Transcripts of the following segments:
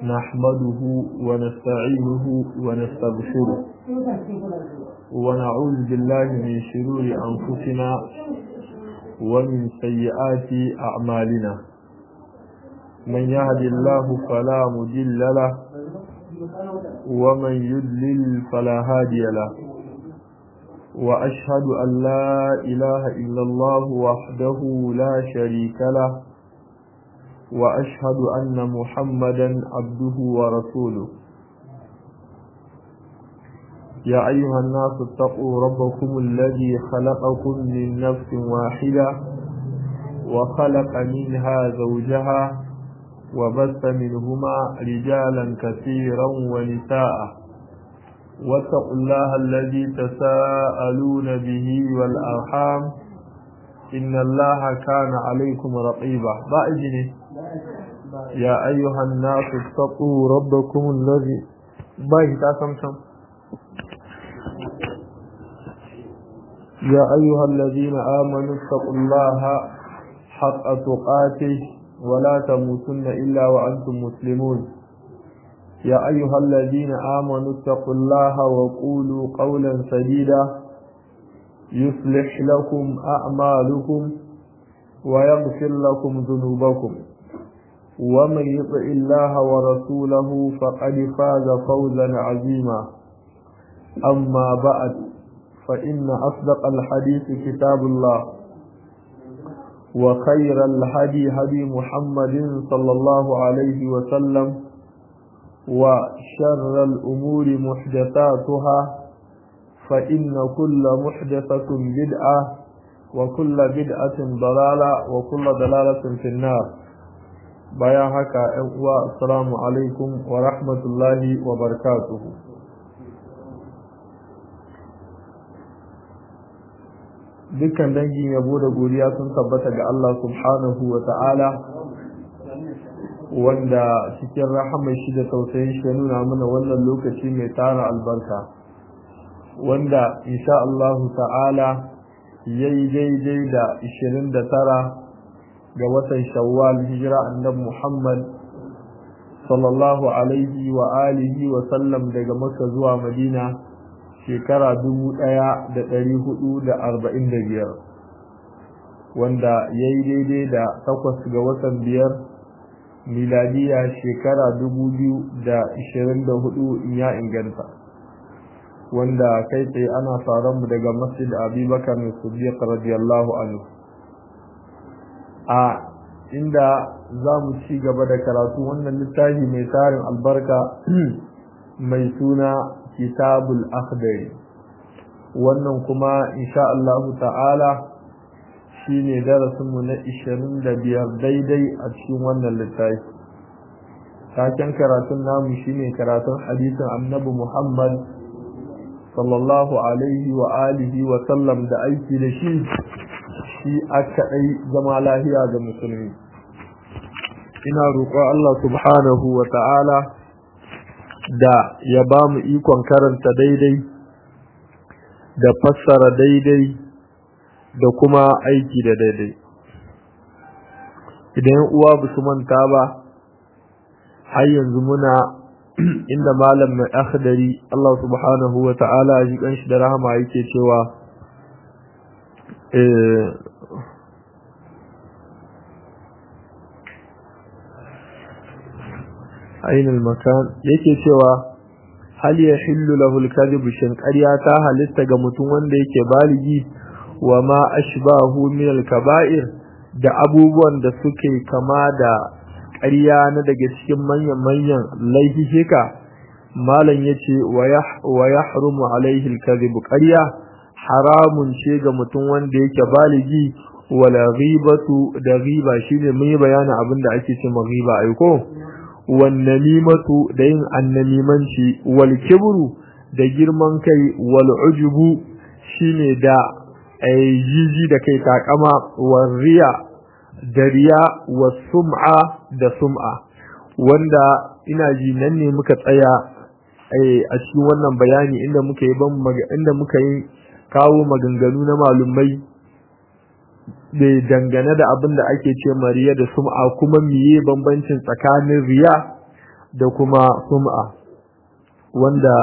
نحمده ونستعينه ونستغفره ونعوذ بالله من شرور أنفسنا ومن سيئات أعمالنا من يهد الله فلا مضل له ومن يضلل فلا هادي له وأشهد أن لا إله إلا الله وحده لا شريك له وأشهد أن محمدا عبده ورسوله يا أيها الناس اتقوا ربكم الذي خلقكم من نفس واحدة وخلق منها زوجها وبث منهما رجالا كثيرا ونساء واتقوا الله الذي تساءلون به والأرحام إن الله كان عليكم رقيبا بأجنه يا أيها الناس اتقوا ربكم الذي باي تاسمسم يا أيها الذين آمنوا اتقوا الله حق تقاته ولا تموتن إلا وأنتم مسلمون يا أيها الذين آمنوا اتقوا الله وقولوا قولا سديدا يصلح لكم أعمالكم ويغفر لكم ذنوبكم ومن يطع الله ورسوله فقد فاز فوزا عظيما أما بعد فإن أصدق الحديث كتاب الله وخير الهدي هدي محمد صلى الله عليه وسلم وشر الأمور محدثاتها فإن كل محدثة بدعة وكل بدعة ضلالة وكل ضلالة في النار bayan haka ‘yan uwa assalamu alaikum wa rahmatullahi wa barakatuhu dukkan dangin yabo da godiya sun tabbata ga Allah subhanahu wa ta'ala wanda cikin rahamar shi da tausayin shi ya nuna mana wannan lokaci mai tara albarka wanda insha Allah ta'ala yayi daidai da 29 ga watan shawwal hijira annabi Muhammad sallallahu alaihi wa alihi wa sallam daga Makka zuwa Madina shekara 1445 wanda yayi daidai da takwas ga watan biyar miladiya shekara 2024 in ya inganta wanda kai tsaye ana faran mu daga Masjid Abubakar Siddiq radiyallahu anhu a inda za mu ci gaba da karatu wannan littafi mai tarin albarka mai suna kitabul akhdari wannan kuma insha Allah ta'ala shine darasinmu na 25 daidai a cikin wannan littafi taken karatun namu shine karatun hadisin annabi Muhammad sallallahu alaihi wa alihi wa sallam da aiki da shi shi aka ɗai zama lahiya ga musulmi ina roƙon Allah subhanahu wa ta'ala da ya ba mu ikon karanta daidai da fassara daidai da kuma aiki da daidai idan uwa ba su manta ba har yanzu muna inda malam mai akhdari Allah subhanahu wa ta'ala ji kanshi da rahama yake cewa أين المكان yake cewa hal yahillu lahu al-kadhib shin ƙarya ta halitta ga mutum wanda yake baligi wa ma ashbahu min al-kaba'ir da abubuwan da suke kama da ƙarya na daga cikin manyan manyan laifika malam yace wa yahrumu alaihi al-kadhib ƙarya haramun ce ga mutum wanda yake baligi wala ghibatu da ghiba shine mun yi bayanin abin da ake cewa ghiba aiko wan namimatu da yin annamimanci wal kibru da girman kai wal ujubu shine da jiji da kai takama wal riya da riya was sum'a da sum'a wanda ina ji nan ne muka tsaya a cikin wannan bayani inda muka yi ban inda muka yi kawo maganganu na malumai da dangane da abin da ake ce mariya da sum'a kuma miye bambancin tsakanin riya da kuma sum'a wanda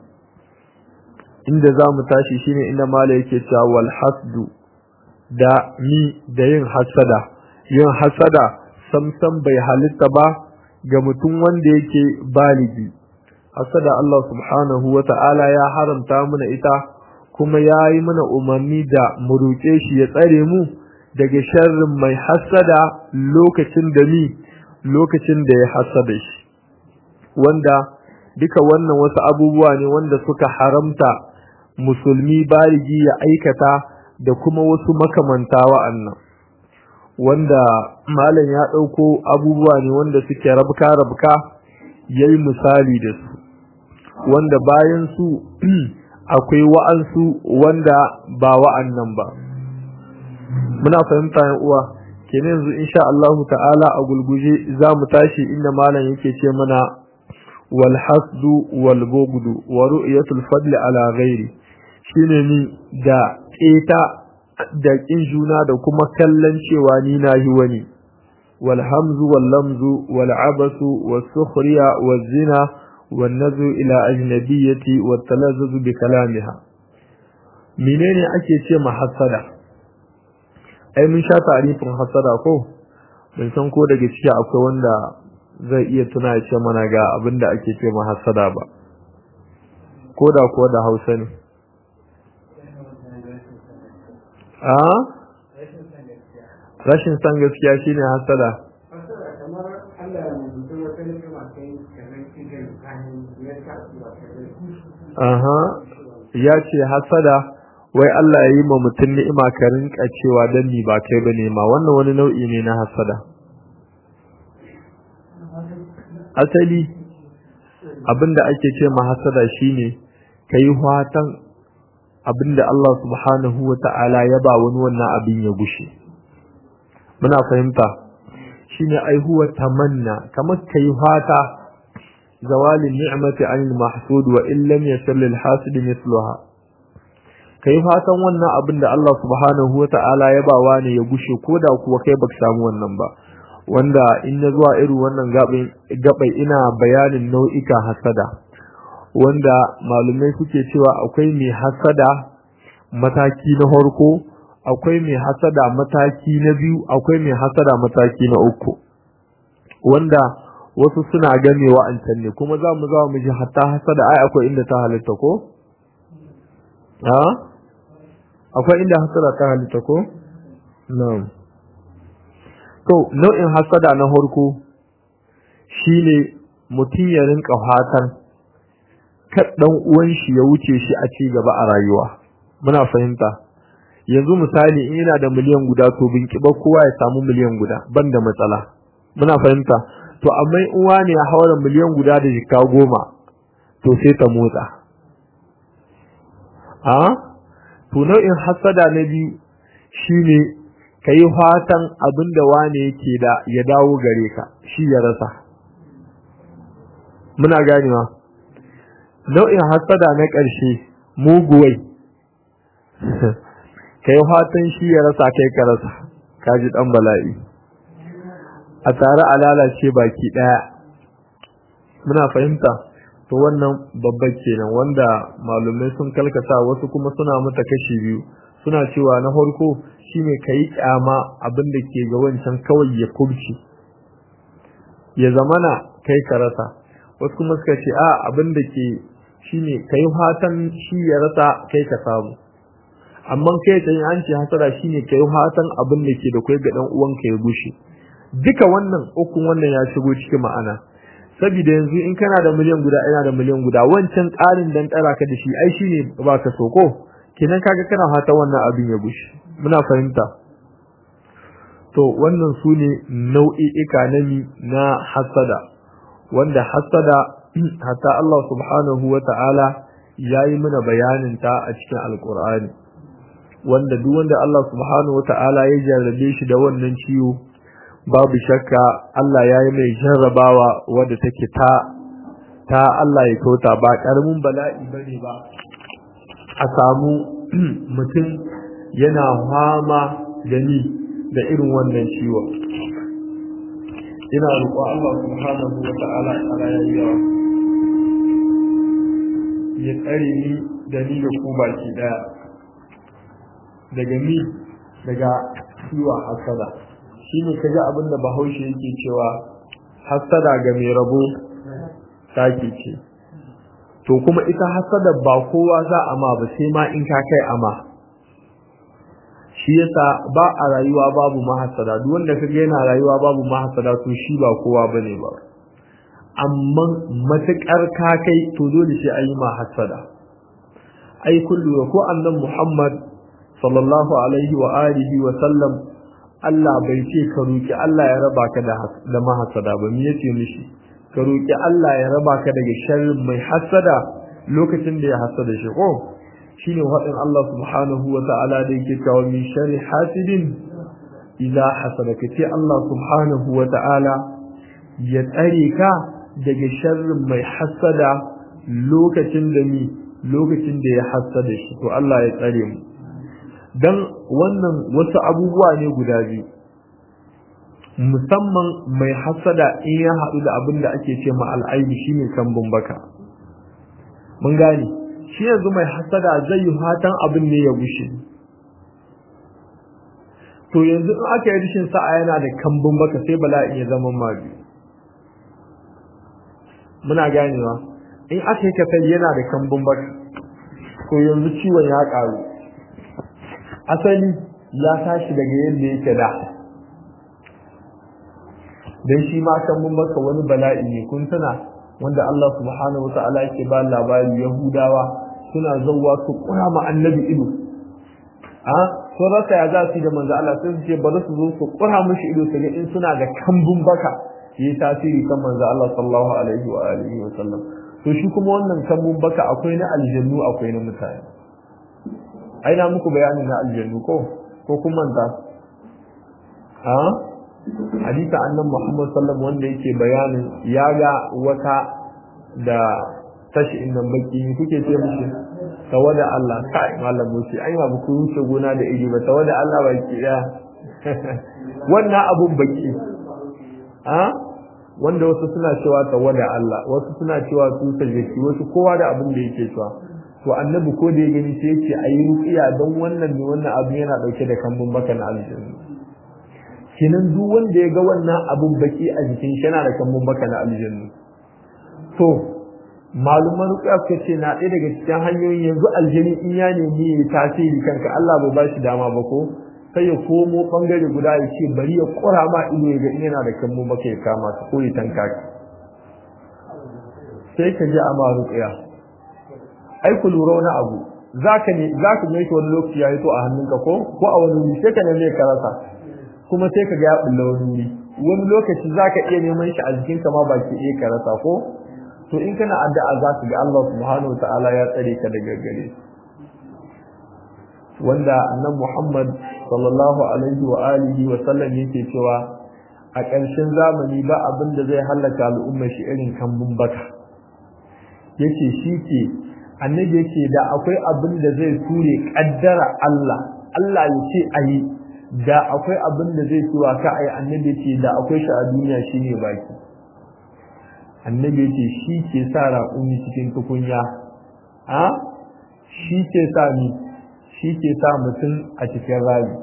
inda za mu tashi shine inda mala yake cewa wal hasdu da mi da yin hasada yin hasada samsam bai halitta ba ga mutum wanda yake baligi hasada Allah subhanahu wa ta'ala ya haramta mana ita kuma ya yi mana umarni da mu roƙe shi ya tsare mu daga sharrin mai hasada lokacin da ni lokacin da ya hasada shi wanda duka wannan wasu abubuwa ne wanda suka haramta musulmi baligi ya aikata da kuma wasu makamanta wa'annan wanda malam ya ɗauko abubuwa ne wanda suke rabka-rabka ya yi misali da su wanda bayan su akwai wa'ansu wanda ba wa'annan ba muna fahimta yan uwa kenan yanzu insha Allah ta'ala a gulguje za mu tashi inda malam yake ce mana wal hasdu wal bughdu wa ru'yatul fadli ala ghairi shine ni da keta da kin juna da kuma kallon cewa ni na yi wani wal hamzu wal lamzu wal abasu was sukhriya waz zina wan nazu ila ajnabiyyati wat talazzuzu bi kalamiha menene ake ce ma hasada ai mun sha tarifin hasada ko ban san ko daga ciki akwai wanda zai iya tuna ya ce mana ga abin da ake ce ma hasada ba ko da ko da hausa ne a rashin san gaskiya shine hasada aha ya ce hasada wai Allah ya yi ma mutum ni'ima ka rinka cewa dan ni ba kai bane ma wannan wani nau'i ne na hasada asali abinda ake ce ma hasada shine kai fatan abinda Allah subhanahu wata'ala ya ba wani wannan abin ya gushe muna fahimta shine ai huwa tamanna kamar kai fata zawalin ni'mati anil mahsud wa illam yasal lil hasid mithluha kai fatan wannan abin da Allah subhanahu wata'ala ya ba wani ya gushe koda kuwa kai baka samu wannan ba wanda in na zuwa irin wannan gabai ina bayanin nau'ika hasada wanda malumai suke cewa akwai mai hasada mataki na farko akwai mai hasada mataki na biyu akwai mai hasada mataki na uku wanda wasu suna game wa'ancan ne kuma za mu za mu ji hatta hasada ai akwai inda ta halitta ko ha akwai inda hasada ta halitta ko na'am to nau'in hasada na farko shine mutum ya rinka fatan dan uwan shi ya wuce shi a ci gaba a rayuwa muna fahimta yanzu misali in yana da miliyan guda to bin kiba kowa ya samu miliyan guda banda matsala muna fahimta to amma uwa ne ya haura miliyan guda da jika goma to sai ta motsa a to nau'in hasada na biyu shine kai fatan abinda wane yake da ya dawo gare ka shi ya rasa muna ganewa nau'in hasada na ƙarshe muguwai kai fatan shi ya rasa kai ka rasa kaji dan bala'i a tare a lalace baki daya muna fahimta to wannan babba kenan wanda malumai sun kalkata wasu kuma suna mata kashi biyu suna cewa na farko shine kai kyama abin da ke ga wancan kawai ya kubci ya zamana kai ka rasa wasu kuma suka ce a abin da ke shine kai fatan shi ya rasa kai ka samu amma kai tsayin an ce hasara shine kai fatan abin da ke da kai ga dan uwanka ya gushe duka wannan ukun wannan ya shigo cikin ma'ana saboda yanzu in kana da miliyan guda ina da miliyan guda wancan ƙarin dan tsara ka da shi ai shine ba ka so ko kenan kaga kana fatan wannan abin ya gushe muna fahimta to wannan su ne nau'i'ika na na hasada wanda hasada hatta Allah subhanahu wa ta'ala ya yi mana bayanin ta a cikin alkur'ani wanda duk wanda Allah subhanahu wa ta'ala ya jarrabe shi da wannan ciwo babu shakka Allah ya yi mai jarrabawa wadda take ta ta Allah ya kauta ba karamin bala'i bane ba a samu mutum yana fama da ni da irin wannan ciwo ina roƙo Allah subhanahu wa ta'ala a rayuwa ya tsare ni da ni da ku baki daya daga ni daga ciwon hasada shi ne kaji abin da bahaushe yake cewa hasada ga mai rabo take ce to kuma ita hasada ba kowa za a ma ba sai ma in ka kai ama shi yasa ba a rayuwa babu mahasada duk wanda kaga yana rayuwa babu mahasada to shi ba kowa bane ba amma matakar ka kai to dole sai ayi mahasada ai kullu ko annan Muhammad sallallahu alaihi wa alihi wa sallam Allah bai ce ka roki Allah ya raba ka da da mahasada ba me yace mishi ka roki Allah ya raba ka daga sharrin mai hasada lokacin da ya hasada shi ko shine wadin Allah subhanahu wa ta'ala da yake cewa min sharri hasidin idza hasada kace Allah subhanahu wa ta'ala ya tsare ka daga sharrin mai hasada lokacin da ni lokacin da ya hasada shi to Allah ya tsare mu dan wannan wasu abubuwa ne guda biyu musamman mai hasada in ya haɗu da abin da ake ce ma al'aibi shine kambun baka mun gane shi yanzu mai hasada zai yi fatan abin ne ya gushe to yanzu in aka yi rishin sa'a yana da kambun baka sai bala'i ya zama magi muna ganewa in aka yi kasar yana da kambun baka to yanzu ciwon ya ƙaru asali ya tashi daga yadda yake da dan shi ma kambun baka wani bala'i ne kun tana wanda Allah subhanahu wata'ala yake ba labari Yahudawa suna zauwa su kura ma annabi ido a sun rasa ya za su yi da manzo Allah sai su ce bari su zo su kura mishi ido su ga in suna da kambun baka yi tasiri kan manzo Allah sallallahu alaihi wa alihi wa sallam to shi kuma wannan kambun baka akwai na aljannu akwai na mutane ai na muku bayani na aljannu ko ko kun manta a hadisa annan Muhammad sallallahu wanda yake bayanin ya ga wata da tashi innan baki kuke ce mishi tawada Allah kai malam mushi ai ba ku wuce gona da iri ba tawada Allah baki ya wannan abun baki a wanda wasu suna cewa tawada Allah wasu suna cewa su sajjaki wasu kowa da abin da yake cewa to annabi ko da ya gani sai yace ayi ruqiya don wannan ne wannan abu yana dauke da kambun baka na aljanna kinan duk wanda ya ga wannan abun baki a jikin shi yana da kambun baka na aljanna to maluman ruqiya suka ce na ɗaya daga cikin hanyoyin yanzu aljani in ya nemi ya tasiri kanka Allah bai ba shi dama ba ko sai ya komo bangare guda ya ce bari ya kura ma ido ya ga in yana da kambun baka ya kama ka ko ya tanka ka sai ka je a ma ruqiya ai ku lura wani abu zaka ne zaka ne wani lokaci ya hito a hannunka ko ko a wani wuri sai ka neme ka rasa kuma sai ka ga ya bulla wani wuri wani lokaci zaka iya neman shi a jikin ka ma baki ɗaya ka rasa ko to in kana addu'a za ka ga Allah subhanahu wa ta'ala ya tsare ka daga gare wanda annabi Muhammad sallallahu alaihi wa alihi wa sallam yake cewa a ƙarshen zamani ba abin da zai halaka al'umma shi irin kambun baka yake shi ke annabi yake da akwai abin da zai ture kaddara Allah Allah ya ce ayi da akwai abin da zai tura ka ayi annabi yake da akwai shi a duniya shine baki annabi yake shi ke sa raƙumi cikin tukunya a shi ke sa ni shi ke sa mutum a cikin rayu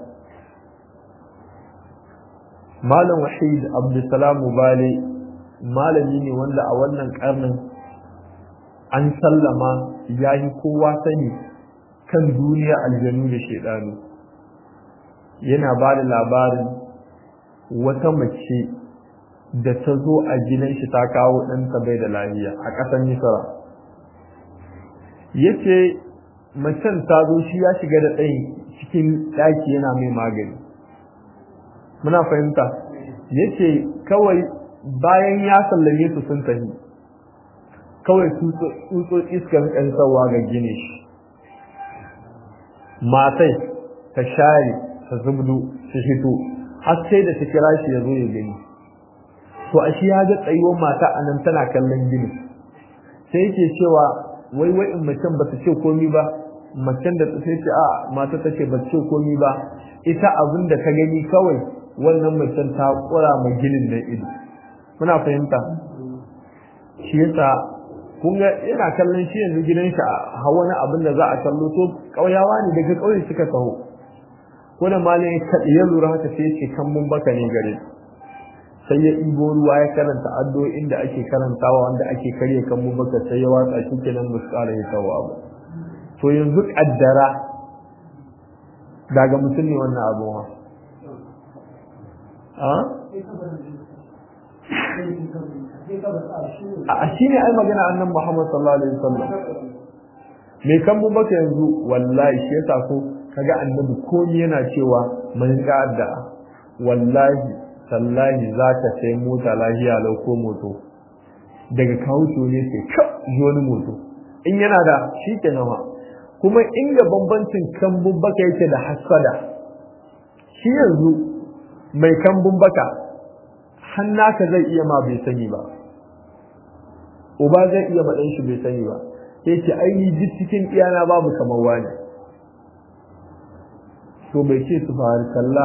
malam wahid abdulsalam bale malami ne wanda a wannan karnin an sallama ya yi kowa sani kan duniya aljanu da shaidanu yana ba da labarin wata mace da ta zo a gidan shi ta kawo ɗanta bai da lafiya a ƙasar misra ya ce macen ta zo shi ya shiga da ɗayin cikin ɗaki yana mai magani muna fahimta ya ce kawai bayan ya sallame su sun tafi kawai tsutsotsi iskan ƙansawa ga gine shi matai ta share ta zubdu su hito har sai da ta kira shi ya zo ya gani to a shi ya ga tsayuwar mata a nan tana kallon gini sai yake cewa wai wai in macen ba ta ce komi ba macen da sai ce a mata ta ce ba ta ce komi ba ita abin da ta gani kawai wannan macen ta kura ma ginin nan ido muna fahimta shi yasa kun ga ina kallon shi yanzu gidan shi a wani abin da za a kallo to kauyawa ne daga kauye suka taho ko da malin ya lura haka sai ce kan mun baka ne gare sai ya ibo ruwa ya karanta addu'o'in da ake karantawa wanda ake karya kan mun baka sai ya watsa shi kenan musu ƙara ya tawo abu to yanzu kaddara daga mutum ne wannan abu ha a shi ne ai magana annan Muhammad sallallahu alaihi wasallam me kan mu baka yanzu wallahi shi yasa ko kaga annabi komai yana cewa mun ga da wallahi sallahi zaka sai mota lahiya lau ko moto daga kawo ne sai ka ji wani moto in yana da shi ke nama kuma inda bambancin kambun baka yake da hasada shi yanzu mai kambun baka hannaka zai iya ma bai sani ba uba zai iya maɗan shi bai sani ba sai ce aini duk cikin iyana babu kamar wani to bai ce su fahar kalla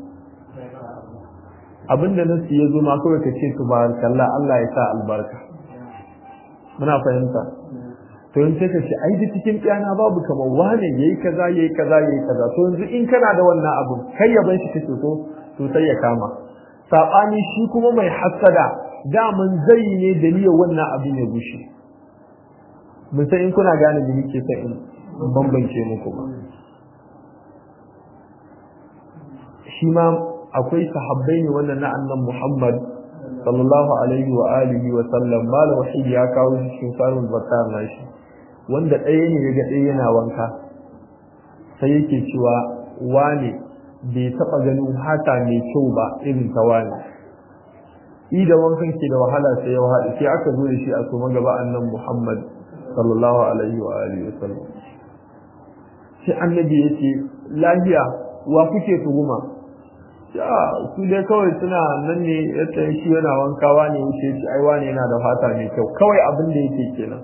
abinda nasu ya zo ma kawai ka ce su fahar kalla Allah ya sa albarka muna fahimta to in sai ka ce ai duk cikin iyana babu kamar wani yayi kaza yayi kaza yayi kaza to yanzu in kana da wannan abun kai ya ban shi kake so to sai ya kama saɓani shi kuma mai hassada daman zai ne da niyyar wannan abin ya gushe mun san in kuna gane da nake sai in bambance muku ba shi ma akwai sahabbai ne wannan na annan Muhammad sallallahu alaihi wa alihi wa sallam malam wahid ya kawo shi cikin sarun bakar nashi wanda ɗaya ne ga ɗaya yana wanka sai yake cewa wane bai taɓa ganin hata mai kyau ba irin ta wani i da wankan ke da wahala sai ya wahala sai aka zo da shi a soma gaba annan Muhammad sallallahu alaihi wa alihi wa sallam sai annabi ya ce lahiya wa kuke tuhuma ya su dai kawai suna nan ne yadda shi yana wankawa ne wuce shi ai wani yana da fata mai kyau kawai abin da yake kenan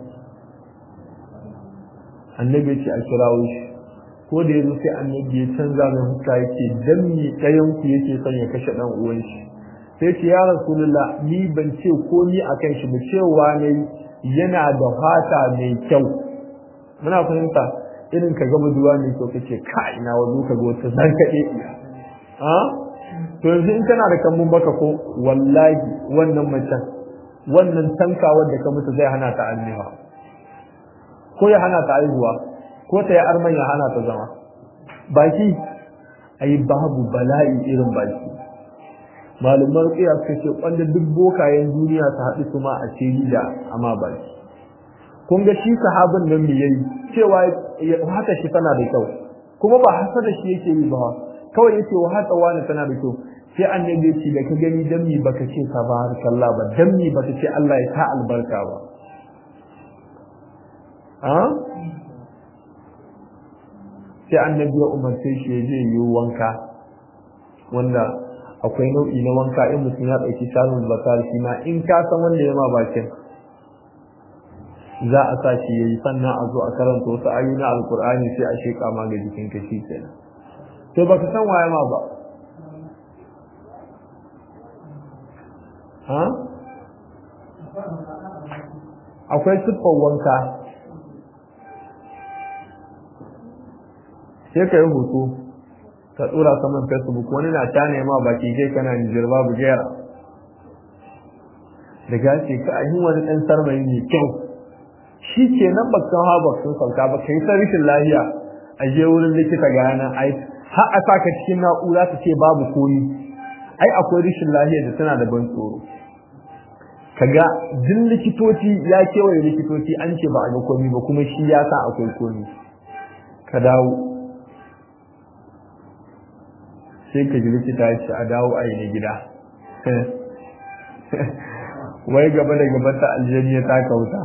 annabi ya ce a kirawo shi ko da yazo sai annabi ya canza mai huska yake dan mi ɗayan ku yake son ya kashe dan uwan shi sai ce ya rasulullah ni ban ce ko ni akan shi ba cewa ne yana da fata mai kyau muna fahimta irin ka gaba duwa mai kyau kace ka ina wazo ka ga wata zan kaɗe ha to yanzu in kana da kambun baka ko wallahi wannan macen wannan tankawar da ka mutu zai hana ta almiha ko ya hana ta aihuwa ko ta yi arman ya hana ta zama baki ai babu bala'i irin baki malumar rukiya suka ce wanda duk bokayen duniya su haɗu su ma a ce da amma baki kun ga shi sahabin nan me yayi cewa haka shi tana da kyau kuma ba hasa da shi yake yi ba kawai yace wa haka wani tana da kyau sai annabi ya ce da ka gani dan mi baka ce tabarakallah ba dan mi baka ce Allah ya sa albarka ba sai annabi ya umarce shi ya je yi wanka wanda akwai nau'i na wanka in mutum ya ɗauki shanun bakar shi ma in ka san wanda ya ma bakin za a sa shi ya yi sannan a zo a karanta wasu ayoyi na alkur'ani sai a sheƙa ma ga jikin ka shi kenan to baka san waye ma ba ha akwai siffar wanka sai ka yi hoto ka tsura saman facebook wani na ta nema baki kai kana nijar babu gera da gace ka ayi wani ɗan sarmayi mai kyau shi ke nan bakan hawa sun sauka ba ka yi ta rashin lahiya a je wurin likita ga yanar ai har a saka cikin na'ura ta ce babu komi ai akwai rashin lahiya da tana da ban tsoro kaga duk likitoci ya kewaye likitoci an ce ba a ga komi ba kuma shi ya sa akwai komi ka dawo sai ka ji likita ya ce a dawo a yi na gida wai gaba da gaba ta aljaniya ta kauta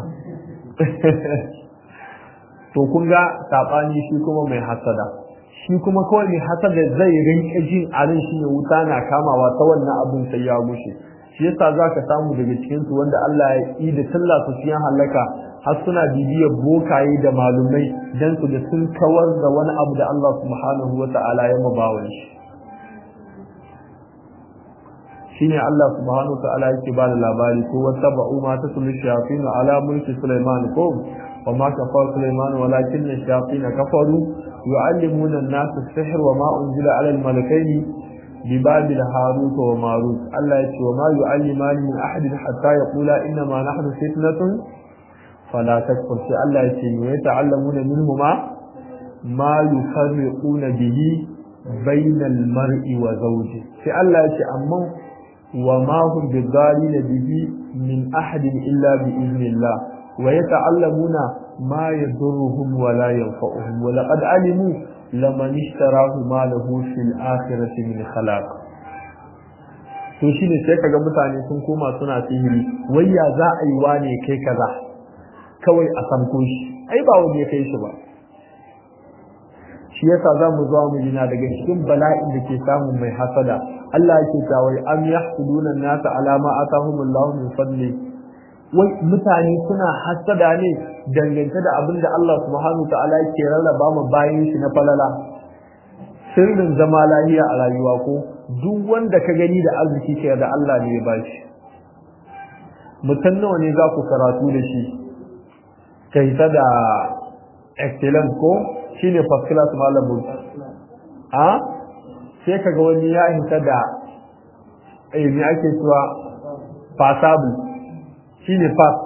to kun ga saɓani shi kuma mai hasada shi kuma kawai mai hasada zai rinka jin arin shi ne wuta na kamawa ta wannan abin sai ya gushe shi yasa za ka samu daga cikinsu wanda Allah ya yi da talla su cikin halaka har suna bibiyar bokaye da malumai dan su da sun kawar da wani abu da Allah subhanahu wa ta'ala ya mabawan shi shine Allah subhanahu wa ta'ala yake ba da labari ko wata ba'u ma ta sulu shayatin ala mulki Sulaiman ko wa ma kafara Sulaiman walakin shayatin kafaru yu'allimuna an-nas as-sihr wa ma unzila ala al-malakaini bi babil harut wa marut Allah yake wa ma yu'allimani min ahadin hatta yaqula inna ma nahnu fitnatun fala takfur sai Allah yake wa yata'allamuna minhuma ma yufarriquna bihi bainal mar'i wa zawji sai Allah yake amma وما هم بالضالين به من أحد إلا بإذن الله ويتعلمون ما يضرهم ولا ينفعهم ولقد علموا لمن اشتراه ما له في الآخرة من خلاق to shi ne sai kaga mutane sun koma suna sihiri wai ya za a yi wane kai kaza kawai a samko shi ai ba wani ya kai shi ba shi yasa za mu zuwa mu jina daga cikin bala'in da ke samun mai hasada Allah yake tawai am yahsuduna an-nasa ala ma atahumullahu min fadli wai mutane suna hasada ne dangance da abin da Allah subhanahu wa ta'ala yake rarraba mu bayan shi na falala sirrin zama lafiya a rayuwa ko duk wanda ka gani da arziki ke da Allah ne ya bashi mutum nawa ne za ku karatu da shi kai ta da excellence ko shine first class malamin a sai kaga wani ya hinta da eh me ake cewa passable shine pass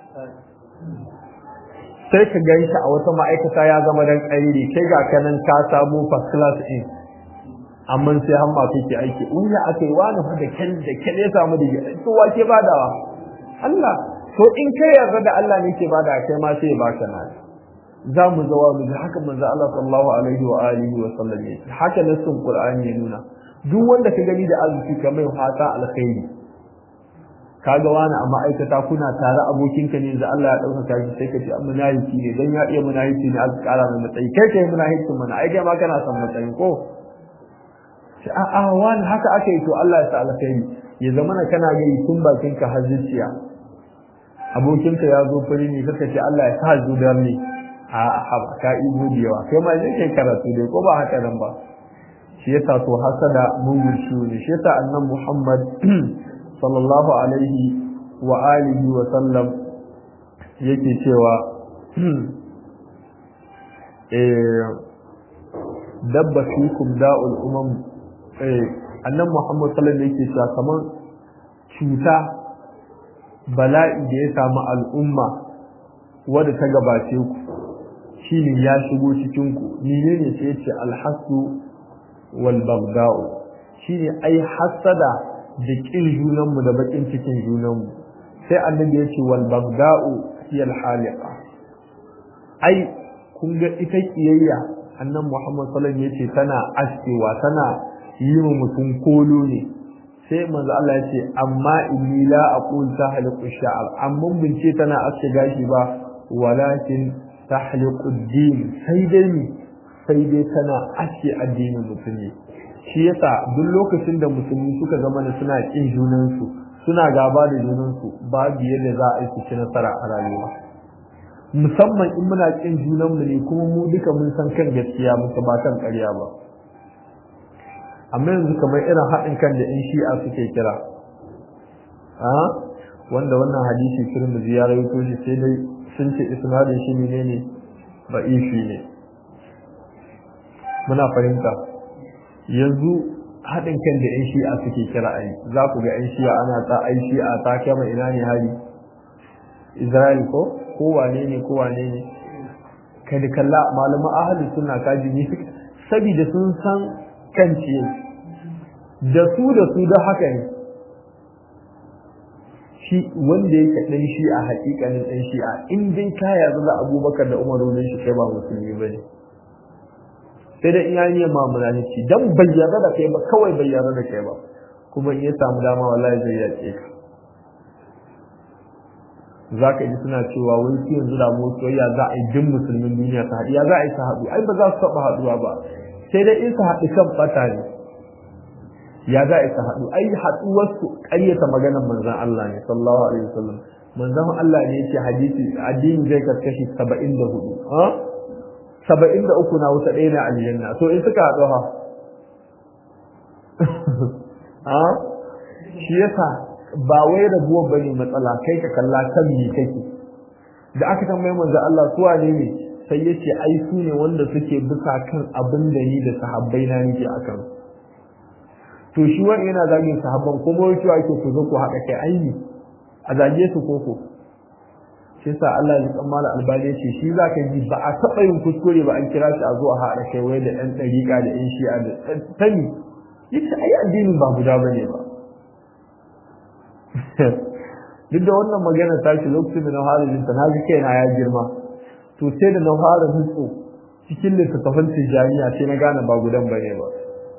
sai ka gan shi a wata ma'aikata ya zama dan ƙairi kai ga kanan ka samu first class in amma sai hamma kake aiki in ya aka yi wani fa da kyan da kyan ya samu da to wa ke badawa Allah to in kai yarda da Allah ne ke bada kai ma sai ya baka na za mu zawa mu ji haka manzo Allah sallallahu alaihi wa alihi wa sallam ne haka nasin Qur'ani ya nuna duk wanda ka gani da arziki kamar fata alkhairi kaga wani a ma'aikata kuna tare abokinka ne da Allah ya ɗaukaka shi sai ka ce an munafiki ne dan ya iya munafiki ne aka ƙara mai matsayi kai kai munafikin mana ai kai ma kana son matsayi ko sai a a wani haka aka yi to Allah ya sa alkhairi ya zama na kana gani tun bakin ka har zuciya abokinka ya zo fari ne kaka ce Allah ya sa zudar ne a haba ka ibo da yawa kai ma zai kai karatu dai ko ba haka nan ba shi yasa to hasada mugun shi ne shi yasa annabi Muhammad sallallahu alaihi wa alihi wa sallam yake cewa eh dabba fikum da'ul umam eh annan Muhammad sallallahu alaihi yake cewa kamar cuta bala'i da ya samu al'umma wadda ta gabace ku shine ya shigo cikin ku menene sai yace alhasu wal bagda'u shine ai hasada da kin junanmu da bakin cikin junanmu sai annabi ya ce wal bagda'u hiya al haliqa ai kun ga ita kiyayya annan Muhammad sallallahu alaihi wasallam yace tana askewa tana yi wa mutum kolo ne sai manzo Allah ya ce amma inni la aqul tahliqu sha'r amma bince tana aske gashi ba walakin tahliqu din sai dai ni sai dai tana aske addinin mutum ne shi yasa duk lokacin da musulmi suka zama da suna kin junansu suna gaba da junansu babu yadda za a yi su ci nasara a rayuwa musamman in muna kin junanmu ne kuma mu duka mun san kan gaskiya mun ba kan ƙarya ba amma yanzu kamar irin haɗin kan da in shi'a suke kira a wanda wannan hadisi turmuzi ya rawaito shi sai dai sun ce isnadin shi ne ne ba ishi ne muna fahimta yanzu haɗin kan da 'yan shi'a suke kira a yi za ku ga 'yan shi'a ana ta ai shi'a ta kama ina ne hari israel ko ko wane ne ko wane ne kai da kalla malama ahalin suna kaji ne saboda sun san kan ciye da su da su da haka ne shi wanda yake ɗan shi'a haƙiƙanin ɗan shi'a in dai ka yarda da abubakar da umaru ne shi kai ba musulmi ba ne sai dai iya yi ma munafiki dan bayyana da kai ba kawai bayyana da kai ba kuma in ya samu dama wallahi zai yace ka zaka ji suna cewa wai su yanzu da mu soyayya za a yi jin musulmin duniya ta haɗu ya za a yi ta haɗu ai ba za su taɓa haɗuwa ba sai dai in su haɗu kan ɓata ne ya za a yi ta haɗu ai haɗuwar su ƙaryata maganar manzon Allah ne sallallahu alaihi wasallam manzon Allah ne yake hadisi addini zai karkashi 74 ha saba'in da uku na wuta ɗaya na aljanna to in suka haɗu ha a shi yasa ba wai rabuwar bane matsala kai ka kalla kan me kake da aka tambaye manzo Allah su wane ne sai yace ai su ne wanda suke bisa kan abin da ni da sahabbai na nake akan to shi wani yana zagin sahabban kuma wai cewa ake ku zo ku haɗa kai aini a zage su koko shi sa Allah ya kammala albani ce shi za ka ji ba a taɓa yin kuskure ba an kira shi a zo a haɗa kai wai da ɗan ɗariƙa da ɗan shi'a da tani yace ai addinin ba guda bane ba duk da wannan magana ta shi lokacin da na fara jin ta na ji kaina ya girma to sai da na fara nutso cikin littattafan tijjaniya sai na gane ba gudan bane ba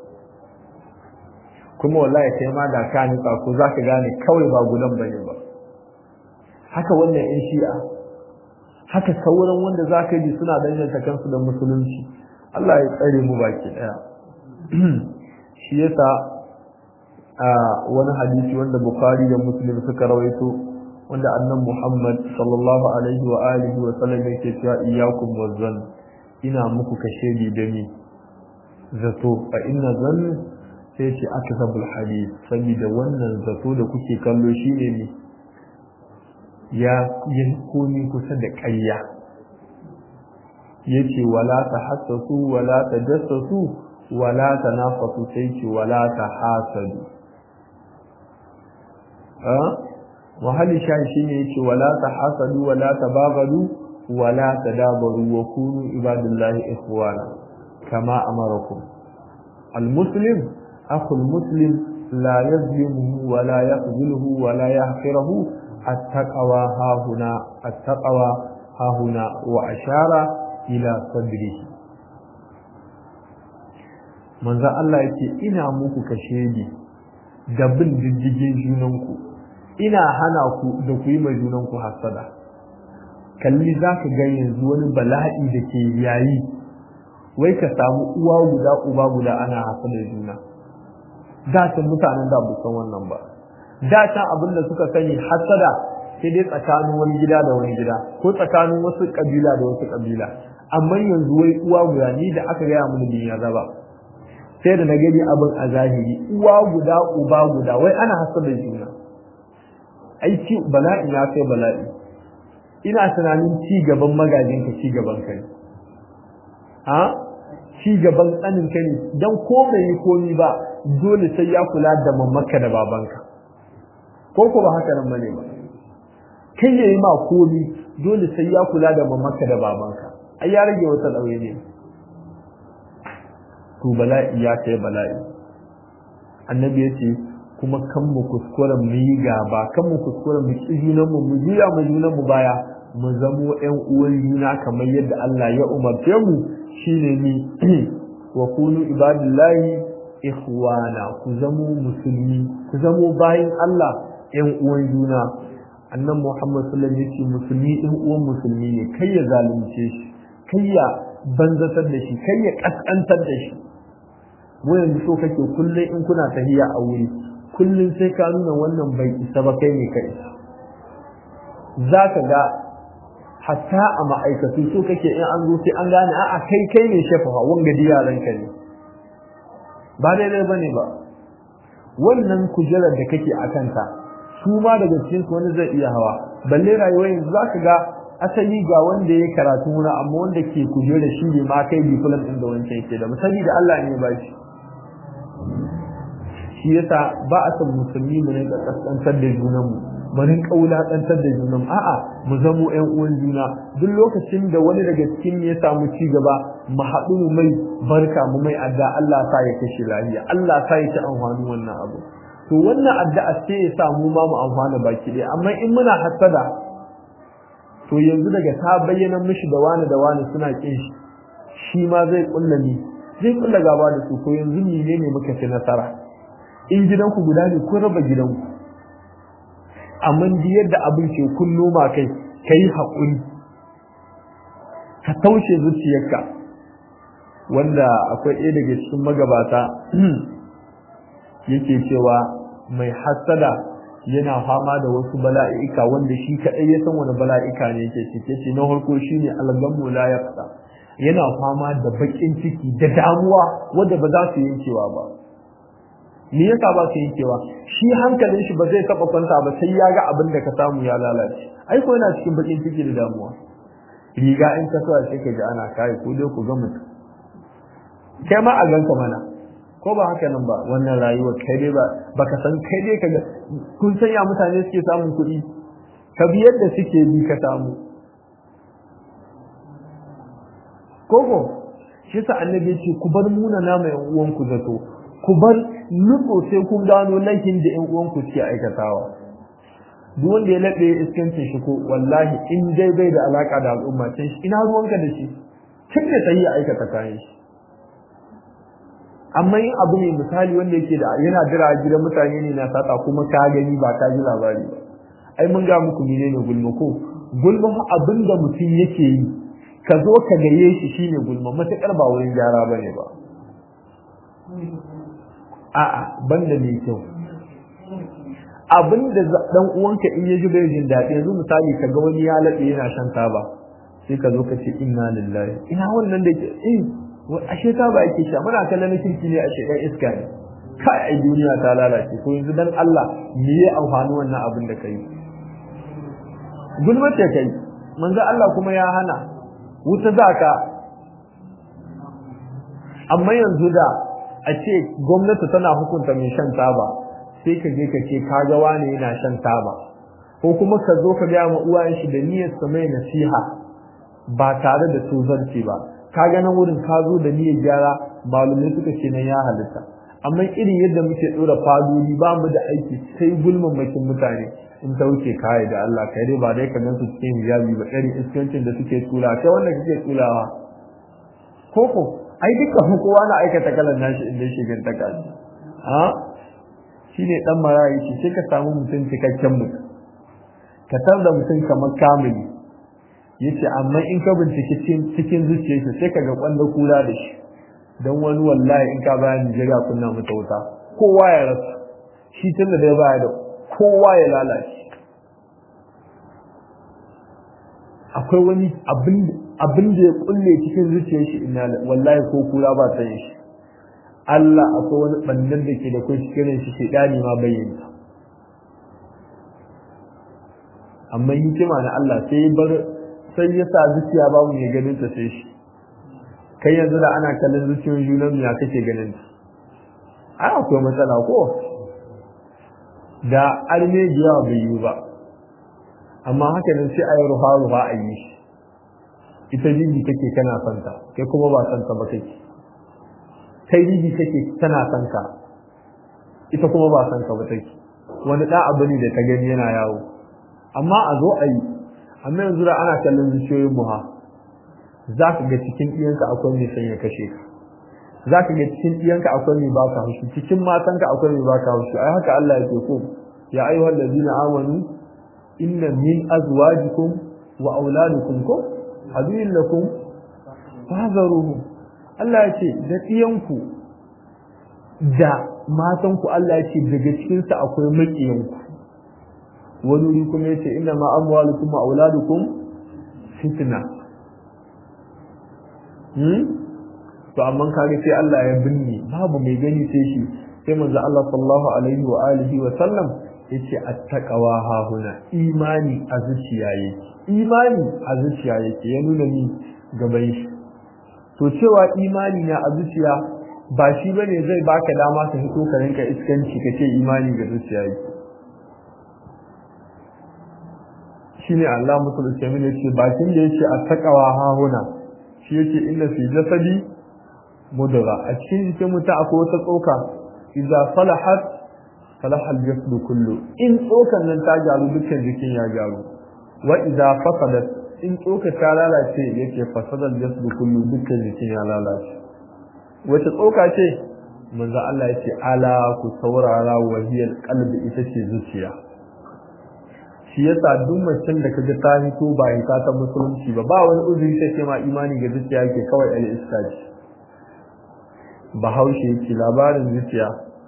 kuma wallahi kai ma da ka nutsa ko zaka gane kawai ba gudan bane ba haka wannan yan shi'a haka sauran wanda zaka ji suna danganta kansu da musulunci Allah ya tsare mu baki daya shi yasa a wani hadisi wanda Bukhari da Muslim suka rawaito wanda annan Muhammad sallallahu alaihi wa alihi wa sallam yake cewa iyyakum wazan ina muku kashe ni da ni zato fa inna zann sai ce akzabul hadith saboda wannan zato da kuke kallo shine ne ya yi komi kusa da ƙarya yace wala tahassasu wala tajassasu wala tanafasu sai ce wala tahasadu wahali shan shi ne yake wala ta hasadu wala ta bagadu wala ta dabaru wa kunu ibadullahi ikhwana kama amarakum almuslim akhul muslim la yazlimuhu wa la yakhzuluhu wa la yahqiruhu attaqwa hahuna attaqwa hahuna wa ashara ila sadrihi manzo Allah yake ina muku kashedi da bin diddigin junanku ina hana ku da ku yi mai junanku hasada kalli za ka ga yanzu wani bala'i da ke yayi wai ka samu uwa guda uba guda ana hasada juna da can mutanen da bu san wannan ba da can abin da suka sani hasada sai dai tsakanin wani gida da wani gida ko tsakanin wasu kabila da wasu kabila amma yanzu wai uwa guda ni da aka gaya mun bin ya zaba sai da na gani abin a zahiri uwa guda uba guda wai ana hasada juna aiki bala'i ya kai bala'i ina tunanin ci gaban magajin ka ci gaban ka ne ha ci gaban tsanin ka ne dan ko bai yi komi ba dole sai ya kula da mamaka da babanka ko ko ba haka nan bane ba kai yayi ma komi dole sai ya kula da mamaka da babanka ai ya rage wata dauye ne to bala'i ya kai bala'i annabi ya ce kuma kan mu kuskura mu yi gaba kan mu kuskura mu ki junan mu mu juya mu junan mu baya mu zamo ƴan uwan juna kamar yadda Allah ya umarce mu shine ni wa kunu ibadillahi ikhwana ku zamo musulmi ku zamo bayin Allah ƴan uwan juna annan Muhammad sallallahu alaihi wasallam musulmi ɗan uwan musulmi ne kai ya zalunce shi kai ya banzatar da shi kai ya kaskantar da shi mu yanzu so kake kullum in kuna tahiya a wuri kullum sai ka nuna wannan bai isa ba kai ne kai za ka ga hatta a ma'aikatu so kake in an zo sai an gane a'a kai kai ne shefa wanga yaran ka ne ba daidai bane ba wannan kujerar da kake a kanta su ma daga cikin wani zai iya hawa balle rayuwar yanzu za ka ga asali ga wanda ya karatu wuna amma wanda ke kujerar shi ne ma kai diplom ɗin da wancan ke da misali da Allah ne ba shi shi yasa ba a san musulmi mu rinka kaskantar da junan mu mu rinka wulakantar da junan a'a mu zamo ƴan uwan juna duk lokacin da wani daga cikin ya samu ci gaba mu haɗu mu mai barka mu mai adda Allah sa ya kashe lafiya Allah sa ya ci amfani wannan abu to wannan addu'a sai ya sa mu ma mu amfana baki ɗaya amma in muna hasada to yanzu daga ta bayyana mishi da wani da wani suna kin shi shi ma zai kulla ni zai kulla gaba da su to yanzu menene muka ci nasara in gidanku guda ne kun raba gidanku amma di yadda abin ke kun noma kai ka yi haƙuri ka taushe zuciyarka wanda akwai ɗaya daga cikin magabata yake cewa mai hassada yana fama da wasu bala'ika wanda shi kaɗai ya san wani bala'ika ne yake cike ce na farko shine algamu la yaqta yana fama da baƙin ciki da damuwa wanda ba za su yankewa ba me yasa ba su yankewa shi hankalin shi ba zai taba kwanta ba sai ya ga abin da ka samu ya lalace ai ko yana cikin bakin ciki da damuwa riga in ka sa sai ka ji ana kai ko dai ku ga mutum kai ma a ganka mana ko ba haka nan ba wannan rayuwar kai dai ba baka san kai dai kaga kun san ya mutane suke samun kuɗi ka bi yadda suke bi ka samu koko shi sa annabi ce ku bar muna na mai uwan ku zato ku bar nutso sai kun gano laifin da ƴan uwan ku suke aikatawa duk wanda ya laɓe iskancin shi ko wallahi in dai bai da alaka da al'umma can shi ina ruwanka da shi kin da sai ya aikata kayan shi amma in abu ne misali wanda yake da yana jira a gidan mutane ne na sata kuma ka gani ba ka ji labari ba ai mun ga muku menene gulma ko gulma abin da mutum yake yi ka zo ka gaye shi shine gulma matakar ba wurin gyara bane ba a'a banda mai kyau abin da dan uwanka in ya ji bai jin daɗi yanzu misali ka ga wani ya laɓe yana shan taba sai ka zo ka ce inna lillahi ina wannan da ke eh ashe ta ba yake sha muna kallon kirki ne a shekar iska ne kai ai duniya ta lalace ko yanzu dan Allah me ya amfani wannan abin da kai gulmace kai manzo Allah kuma ya hana wuta zaka amma yanzu da a ce gwamnati tana hukunta mai shan taba sai ka je ka ce ka ga wani yana shan taba ko kuma ka zo ka ga ma uwayen shi da niyyar sa mai nasiha ba tare da tuzarci ba ka ga nan wurin ka zo da niyyar gyara malumai suka ce nan ya halitta amma irin yadda muke dora fadodi ba mu da aiki sai gulman bakin mutane in ta wuce kai da Allah kai dai ba dai ka gansu cikin hijabi ba irin iskancin da suke tula kai wanda kake tulawa koko ai duka kowa na aikata kalan nashi inda shi gan ta kaji ha shine dan marayi shi sai ka samu mutum cikakken mutum ka tar da mutum kamar kamili yace amma in ka bincike cikin zuciyarsa sai ka ga kwanda kula da shi dan wani wallahi in ka bayani jira kunna mata wuta kowa ya rasa shi tunda da ya baya da kowa ya lalace akwai wani abin da ya kulle cikin zuciyar shi ina wallahi ko kula ba ta yin shi Allah akwai wani bandan da ke da kai cikin shi shedani ma bayyana amma hikima na Allah sai bar sai ya sa zuciya babu mai ganin ta sai shi kai yanzu da ana kallon zuciyoyin junan ya kake ganin ta ai akwai matsala ko da armejiya bai yi ba amma haka nan sai a yi ruha ruha a yi shi ita jiji kake kana son ta kai kuma ba son ta ba kake kai jiji kake tana son ka ita kuma ba son ka ba take wani da abu ne da ta gani yana yawo amma a zo a yi amma yanzu da ana kallon zuciyoyin mu ha za ka ga cikin ɗiyanka akwai mai son ya kashe ka za ka ga cikin ɗiyanka akwai mai baka haushi cikin matanka akwai mai baka haushi ai haka Allah ya ce ko ya ayyuhal ladina amanu inna min azwajikum wa auladikum ko aduwwin lakum fahzaruhum Allah ya ce da ɗiyanku da matanku Allah ya ce daga cikin sa akwai maƙiyanku wani wuri kuma ya ce inna ma amwalukum wa auladukum fitna to amma kage sai Allah ya binne babu mai gani sai shi sai manzo Allah sallallahu alaihi wa alihi wa sallam yace attaqwa ha huna imani a zuciya yake imani a zuciya yake ya nuna ni gaban shi to cewa imani na a zuciya ba shi bane zai baka dama ka fito ka rinka iskanci kace imani ga zuciya yake shine Allah mutul kamin yace bakin da yace attaqwa ha huna shi yake inna fi jasadi mudra a cikin jikin mutum akwai wata tsoka idza salahat salaha al-jasadu kullu in tsokan nan ta gyaru dukkan jikin ya gyaru wa idza fasadat in tsoka ta lalace yake fasada al-jasadu kullu dukkan jikin ya lalace wace tsoka ce manzo Allah yace ala ku saurara wahiyal qalbi ita ce zuciya shi yasa duk macen da kaga ta hito ba hita ta musulunci ba ba wani uzuri ta ce ma imani ga zuciya yake kawai al iskaji bahaushe yake labarin zuciya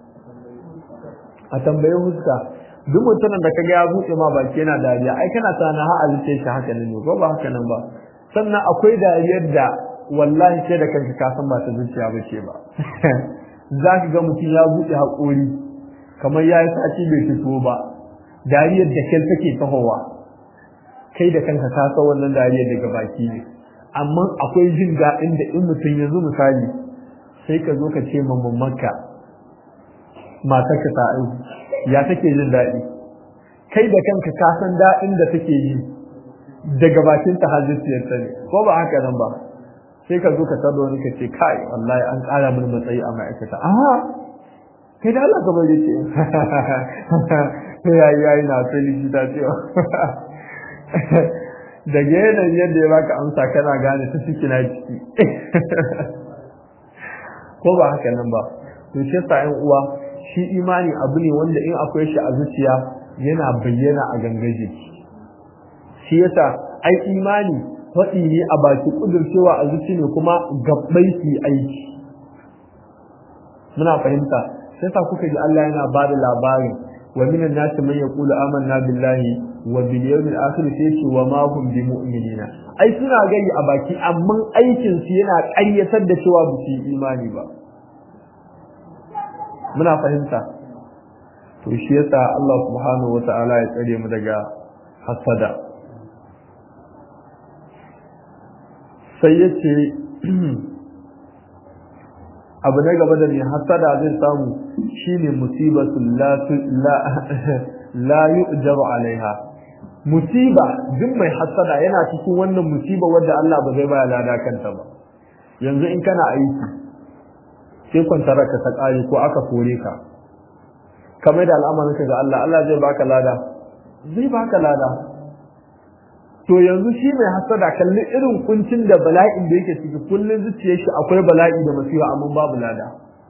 a tambaye huska duk mutumin da kaga ya buɗe ma baki yana dariya ai kana sana ha a zuciya shi haka ne ko ba haka nan ba sannan akwai dariyar da wallahi sai da kanka ka san ba ta zuciya ba ce ba za ka ga mutum ya buɗe haƙori kamar ya yi sati bai fito ba dariyar da kyal take tahowa kai da kanka ka san wannan dariyar daga baki ne amma akwai jin daɗin da in mutum yanzu misali sai ka zo ka ce ma mamanka matarka ta aiki ya take jin daɗi kai da kanka ka san daɗin da take yi daga bakin ta hajjiyarta ne ko ba haka nan ba sai ka zo ka tada wani ka ce kai wallahi an ƙara min matsayi a ma'aikata a kai da Allah ka bari ce yayi yayi na sai likita cewa daga yanayin yadda ya baka amsa kana gane ta ciki na ciki ko ba haka nan ba to shi yasa ƴan uwa shi imani abu ne wanda in akwai shi a zuciya yana bayyana a gangar jiki shi yasa ai imani faɗi ne a baki kudurcewa a zuci ne kuma gabbai su aiki muna fahimta sai sa kuka ji Allah yana ba da labarin wa minan nasi man yaqulu amanna billahi wa bil yawmil akhir sai ce wa ma hum bi mu'minina ai suna gani a baki amma aikin su yana ƙaryatar da cewa ba su yi imani ba muna fahimta to shi yasa Allah subhanahu wata'ala ya tsare mu daga hasada sai yace abu na gaba da mai hasada zai samu shine musibatul la la yu'jaru alaiha musiba duk mai hasada yana cikin wannan musiba wadda Allah ba zai baya lada kanta ba yanzu in kana aiki sai kwantarar ka ta kare ko aka kore ka kamar da al'amarin ka ga Allah Allah zai baka lada zai baka lada to yanzu shi mai hasada kalli irin kuncin da bala'in da yake ciki kullun zuciyar shi akwai bala'i da masifa amma babu lada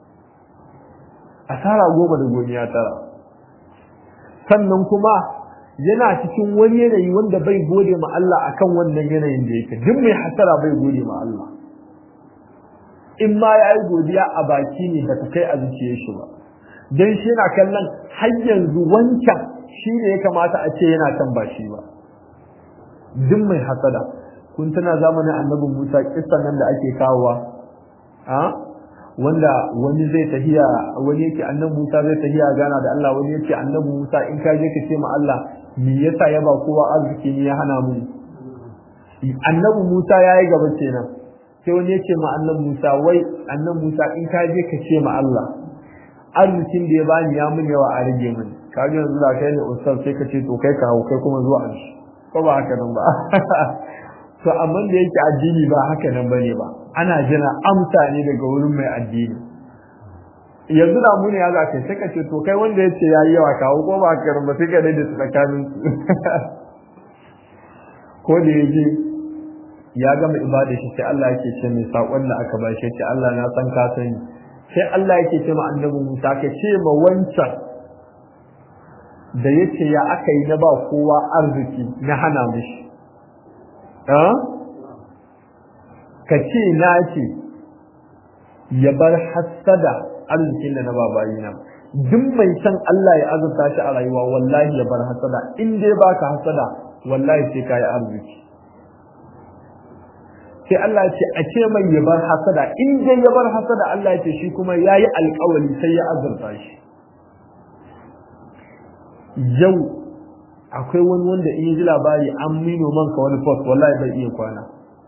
asara goma da goniya tara sannan kuma yana cikin wani yanayi wanda bai gode ma Allah akan wannan yanayin da yake duk mai hasara bai gode ma Allah in ma ya yi godiya a baki ne ba ta kai a zuciyar shi ba dan shi yana kallon har yanzu wancan shi ne ya kamata a ce yana kan ba shi ba duk mai hasada kun tana zamanin annabi Musa kissan nan da ake kawowa a wanda wani zai tahiya wani yake annabi Musa zai tahiya gana da Allah wani yake annabi Musa in ka je ka ce ma Allah me yasa ya ba kowa arziki ne ya hana mu annabi Musa yayi gaba kenan sai wani yake ma annabi Musa wai annabi Musa in ka je ka ce ma Allah arzikin da ya bani ya mun yawa a rage mini kaga yanzu da kai ne ustaz sai ka ce to kai ka hau kai kuma zuwa an shi ko ba haka nan ba to amma da yake addini ba haka nan bane ba ana jira amsa ne daga wurin mai addini yanzu da mu ne ya zaka sai ka ce to kai wanda yace yayi yawa kawo ko ba haka ba sai ka dai da tsakanin su ko da yaji ya gama ibada shi sai Allah yake ce mai sakon da aka ba shi ce Allah na san ka sani sai Allah yake ce ma annabi Musa ka ce ma wancan da yace ya aka yi na ba kowa arziki na hana mishi ka ce na ce ya bar hassada arzikin da na ba bayina duk mai san Allah ya azurta shi a rayuwa wallahi ya bar hassada in dai baka hassada wallahi sai ka yi arziki sai Allah ya ce a ce mai ya bar hassada in dai ya bar hassada Allah ya ce shi kuma ya yi alkawali sai ya azurta shi yau akwai wani wanda in ji labari an mino man ka wani post wallahi bai iya kwana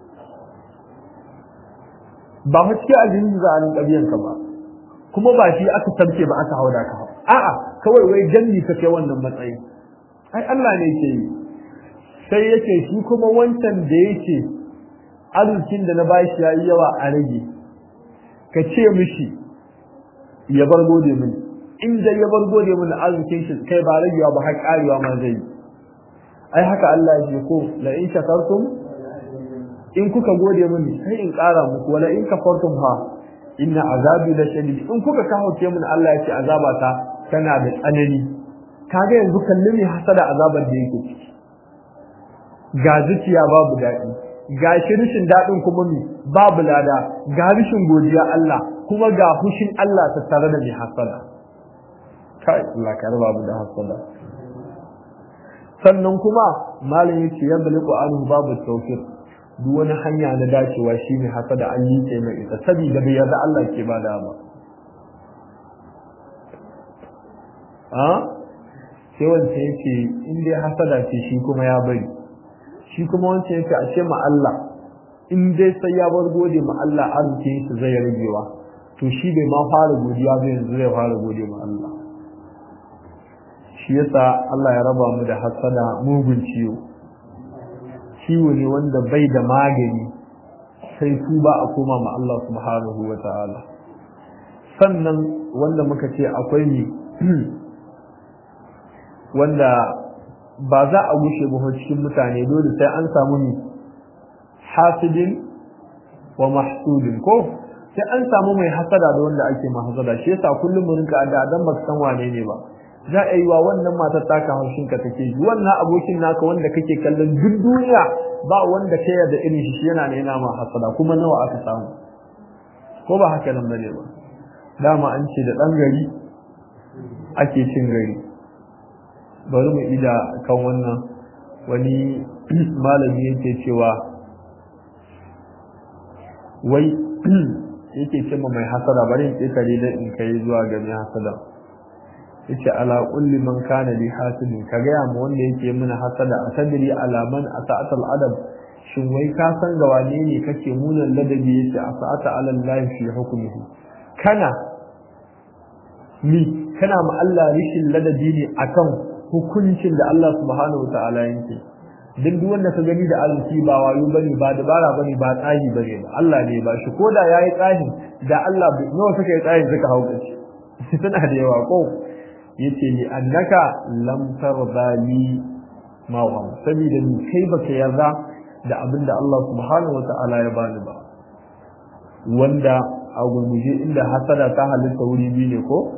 ba fa cikin aljinin za a rinka biyan ka ba kuma ba shi aka sabke ba aka hauda ka a'a kawai wai janni ka kai wannan matsayi ai Allah ne ke yi sai yake shi kuma wancan da yake arzikin da na bashi yayi yawa a rage ka ce mishi ya bar gode mini in da ya bar gode mun arzikin shi kai ba ragewa ba har karewa ma zai ai haka Allah ya ce ko la in shakartum in kuka gode mun sai in kara muku wala in kafartum ha inna azabi la shadid in kuka kahoce mun Allah ya ce azaba ta tana da tsanani kaga yanzu kallon ne hasada azabar da yake ciki ga zuciya babu daɗi ga shirishin daɗin kuma mi babu lada ga rishin godiya Allah kuma ga hushin Allah ta tare da mai hasada kai Allah ka raba mu da hasada sannan kuma malam yace ya baliku anhu babu tawfiq duk wani hanya na dacewa shine hasada an yi mai ita saboda bai yarda Allah ke bada ba a sai wancan yake in dai hasada ce shi kuma ya bari shi kuma wancan yake a ce ma Allah in dai sai ya bar gode ma Allah arzikin shi zai ragewa to shi bai ma fara godiya ba yanzu zai fara gode ma Allah shi yasa Allah ya raba mu da hasada mugun ciwo ciwo ne wanda bai da magani sai tuba a koma ma Allah subhanahu wa ta'ala sannan wanda muka ce akwai ni wanda ba za a gushe ba cikin mutane dole sai an samu ni hasidin wa mahsudin ko sai an samu mai hasada da wanda ake ma hasada shi yasa kullum mu rinka da dan baka san wane ne ba za a yi wa wannan matar taka haushin ka take ji wannan abokin naka wanda kake kallon duk duniya ba wanda ta yarda irin shi yana ne yana ma hasada kuma nawa aka samu ko ba haka nan bane ba dama an ce da dan gari ake cin gari bari mu ida kan wannan wani malami yake cewa wai yake ce mai hasada bari in ƙetare da in kai zuwa ga mai hasada yace ala kulli man kana li hasidin ka ga mu wanda yake mana hasada atadri ala man asa'ata al adab shin wai ka san ga wane ne kake munan ladabi yace asa'ata ala allah fi hukmihi kana ni kana ma Allah rishin ladabi ne akan hukuncin da Allah subhanahu wa ta'ala yake duk duk wanda ka gani da arziki ba wayo bane ba dabara bane ba tsahi bane ba Allah ne ba shi koda yayi tsahi da Allah nawa suka yi tsahi suka hauka shi suna da yawa ko yace ni annaka lam tarda li ma wa saboda ni kai baka yarda da abin da Allah subhanahu wa ta'ala ya bani ba wanda a gurguje inda hasada ta halitta wuri biyu ne ko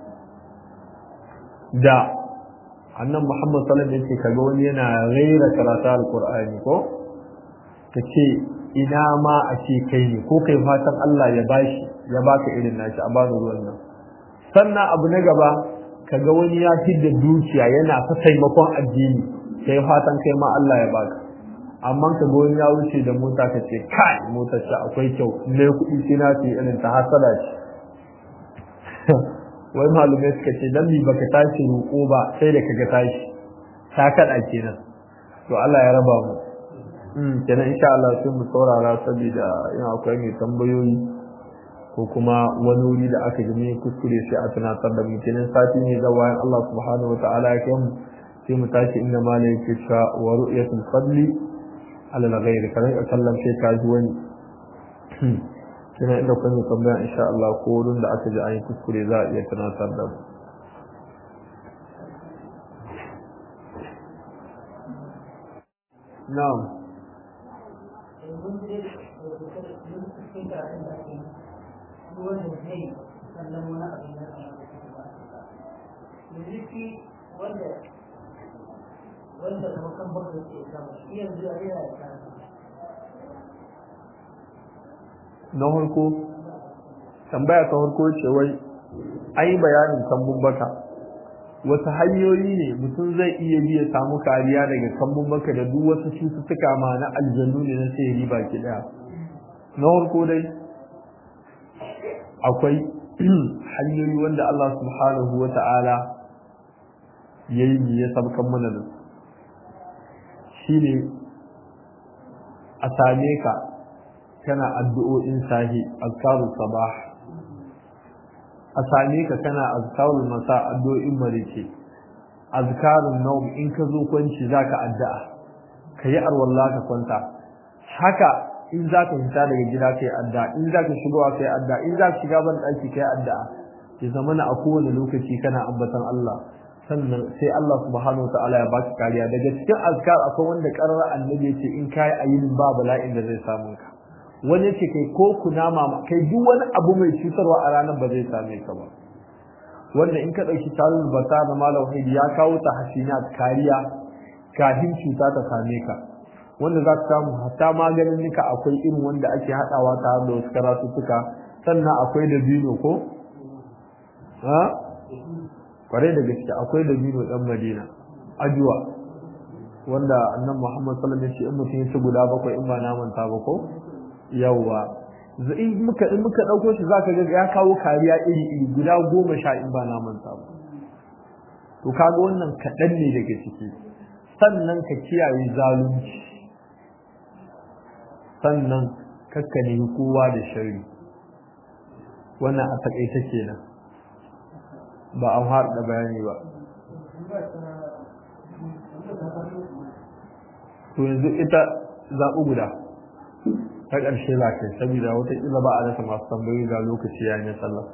da annan Muhammad sallallahu alaihi wasallam kaga wani yana raira karatu alqur'ani ko kace ina ma a ce kai ne ko kai fatan Allah ya bashi ya baka irin nashi a bada ruwan nan sannan abu na gaba kaga wani ya fidda dukiya yana ta taimakon addini kai fatan kai ma Allah ya baka amma ka ga wani ya wuce da mota ka ce kai motar shi akwai kyau ne kuɗi sai na ce irin ta hasada ce wai malumai suka ce dan mi baka tashi roƙo ba sai da kaga tashi ta kada kenan to Allah ya raba mu mm kenan insha Allah sai mu saurara saboda in akwai mai tambayoyi ko kuma wani wuri da aka ji kuskure sai a tunatar da mu kenan sati ne da wayan Allah subhanahu wataala ya kai mu sai mu tashi inda malai yake cewa wa ru'yatul fadli ala al-ghayr kana kallon sai ka ji wani kina inda kun tambaya insha Allah ko wurin da aka ji an yi kuskure za a iya tunatar da mu na'am wanda kuma kan bakwai ke kama shi yanzu a yana da kama na harko tambaya ta harko ce wai an yi bayanin kambun baka wasu hanyoyi ne mutum zai iya biya samu kariya daga kambun baka da duk wasu cututtuka ma na aljannu ne na sihiri baki daya na harko dai akwai hanyoyi wanda Allah subhanahu wa ta'ala ya yi ya sabkan mana da shi ne a same ka kana addu'o'in sahi azkarul sabah a same ka kana azkarul masa addu'o'in marike azkarul nawm in ka zo kwanci zaka addu'a kayi arwalla ka kwanta haka in zaka fita daga gida kai addu'a in zaka shigowa kai addu'a in zaka shiga ban daki kai addu'a ya zamana a kowane lokaci kana ambatan Allah sannan sai Allah subhanahu wataala ya baki kariya daga cikin azkar akwai wanda karara annabi ya ce in kai ayin ba bala'in da zai samu ka wani ce kai ko kunama kai duk wani abu mai cutarwa a ranar ba zai same ka ba wanda in ka ɗauki talul bata da malam haidi ya kawo ta hasina kariya kafin cuta ta same ka wanda za ka samu hatta maganin nika akwai irin wanda ake haɗawa tare da wasu karatuttuka sannan akwai da bino ko ha kwarai da gaske akwai da bino ɗan madina ajuwa wanda annan muhammad sallallahu alaihi wasallam ya ce in mutum ya ci guda bakwai in ba naman ta ba ko yawwa in muka in muka dauko shi zaka ga ya kawo kariya iri iri guda goma sha in ba na manta ba to kaga wannan kaɗan ne daga ciki sannan ka kiyaye zalunci sannan kakka nemi kowa da shari wannan a taƙaita kenan ba an haɗa bayani ba to yanzu ita zaɓi guda ta ƙarshe za ka yi saboda wataƙila ba a rasa masu tambayoyi ga lokaci ya yi sallah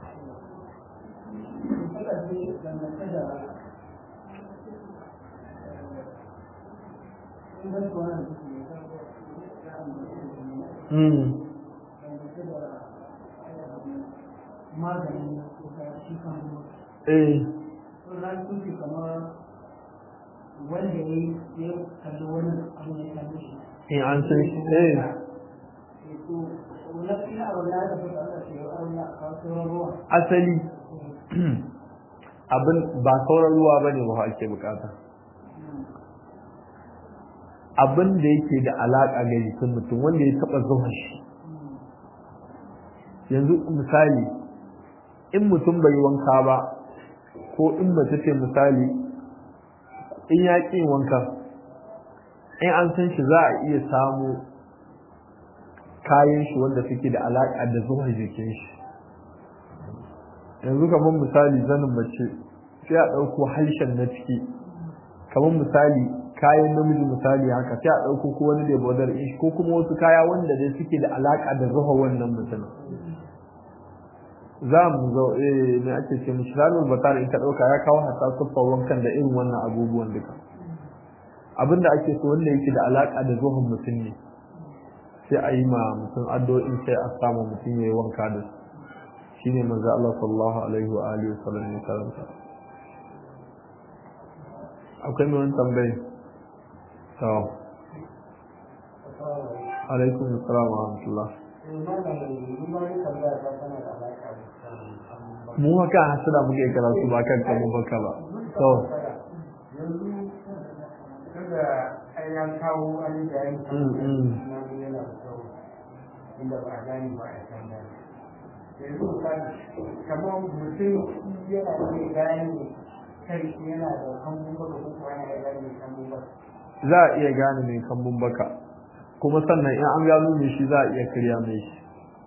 maganin shi kan eh ran kuke kamar wanda ya yi ya kalli wani abu ya kalli shi in an san shi eh to wala ina wala da fata Allah shi ya Allah ka sauran ruwa asali abin ba sauran ruwa bane ba ake bukata abin da yake da alaka ga jikin mutum wanda ya taba zuwa shi yanzu misali in mutum bai wanka ba ko in mace ce misali in ya ƙi wanka in an san shi za a iya samu kayan shi wanda suke da alaƙa da zuwa jikin shi yanzu kamar misali zanin mace sai a ɗauko harshen na ciki kamar misali kayan namiji misali haka sai a ɗauko ko wani da bodar shi ko kuma wasu kaya wanda dai suke da alaƙa da zuwa wannan mutumin za mu zo eh me ake ce mishi ranar batar in ka dauka ya kawo hata siffar wankan da irin wannan abubuwan duka abinda ake so wanda yake da alaka da zuhun mutum ne sai a yi ma mutum addu'o'in sai a samu mutum ya yi wanka da su shine manzo Allah sallallahu alaihi wa alihi wasallam ya karanta akwai mai wani tambayi to alaikum assalam wa rahmatullah mu haka hasada muke karatu ba kan kan baka ba to an kawo an da yan mm mm yana da kyau inda ba a gani ba a can gani yanzu kamar mutum yana iya gane kai yana da kambun baka ko kuma yana iya gane kambun baka za a iya gane mai kambun baka kuma sannan in an gano mai shi za a iya karya mai shi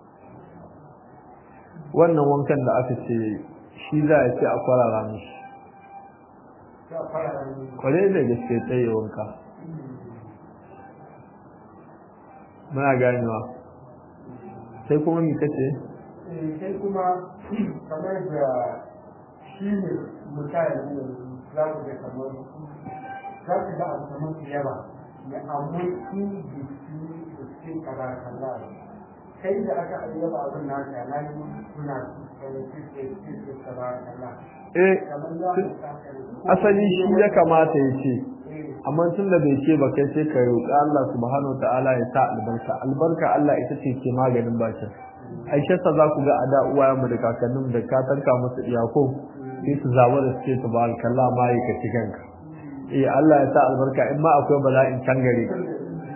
wannan wankan da aka ce shi za a ce a kwarara mishi sai a fara da kwarai da gaske tsaye wanka muna ganewa sai kuma mi kace sai kuma kamar da shi ne mutane ne za ku ga kamar za ku ga abu kamar su yawa ya amma su jiki da suke kaza kaza kai da aka ayyaba abin naka na yi kuna kai suke suke kaza kaza eh kamar za ku saka asali shi ya kamata ya ce eh amma tun da bai ce ba kai sai ka roƙi Allah subhanahu ta'ala ya sa albarka albarka Allah ita ce ke maganin bakin aisha sa za ku ga a da uwayen mu da kakannin da ka tanka musu iyako sai su zaba da suke subhanakallah ma yi ka ci kanka eh Allah ya sa albarka in ma akwai bala'in can gare ka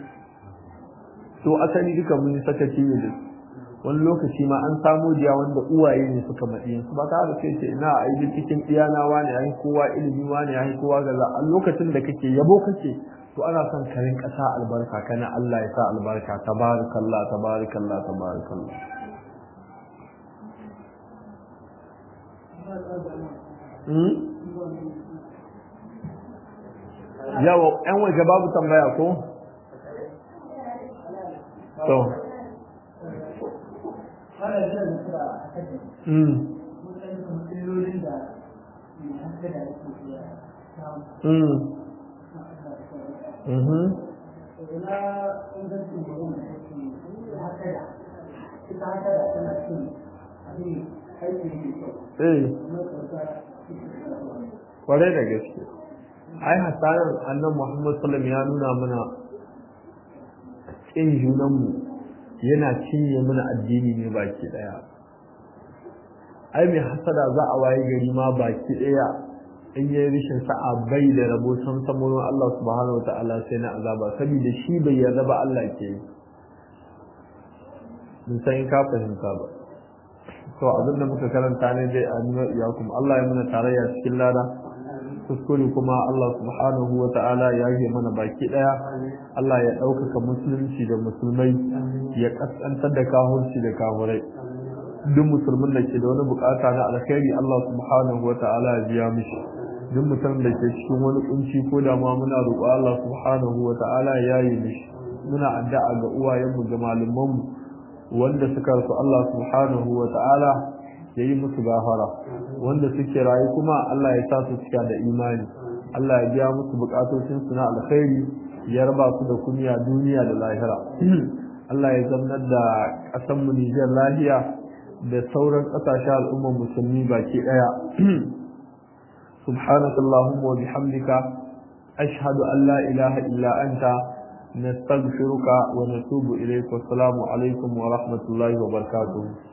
to asali duka mun yi sakaci ne da su. wani lokaci ma an samu diya wanda uwaye ne suka maɗi su ba ta da sai ce ina a yi cikin iyana wani ya yi kowa ilimi wani ya yi kowa gaza a lokacin da kake yabo kake to ana son karin ƙasa albarka kana Allah ya sa albarka tabarakallah tabarakallah tabarakallah hmm? yawa yan waje babu tambaya ko to fara da nasara a kaji hmm mun san kuma illolin da mai hankali da yake iya samu hmm mhm ina ingancin wurin da take da hasada ita hasada tana cin abin aiki da kyau eh kuma kauta kwarai da gaske ai hasaran annan muhammad sallam ya nuna mana ƙin junanmu yana cinye mana addini ne baki ɗaya ai mai hasada za a waye gari ma baki ɗaya in yi rishin sa'a bai da rabo san samurin Allah subhanahu wa ta'ala sai na azaba saboda shi bai yarda ba Allah ke yi mun san in ka fahimta ba to abinda muka karanta ne dai a nuna iyakum Allah ya muna tarayya cikin lada kuskure kuma Allah subhanahu wa ta'ala ya yi mana baki daya Allah ya ɗaukaka musulunci da musulmai ya kaskantar da kahurci da kahurai duk musulmin da ke da wani bukata na alkhairi Allah subhanahu wa ta'ala ya biya mishi duk mutum da ke cikin wani kunci ko da ma muna roƙo Allah subhanahu wa ta'ala ya yi mishi muna addu'a ga uwayenmu da malumanmu wanda suka rasu Allah subhanahu wa ta'ala ya yi musu gafara wanda suke rayu kuma Allah ya sa su cika da imani Allah ya biya musu bukatocin su na alkhairi ya raba su da kunya duniya da lahira Allah ya zamnar da ƙasar mu Nijar lahiya da sauran ƙasashen al'ummar musulmi baki ɗaya subhanaka allahumma wa bihamdika ashhadu an la ilaha illa anta nastaghfiruka wa natubu ilayk wa assalamu alaikum wa rahmatullahi wa barakatuh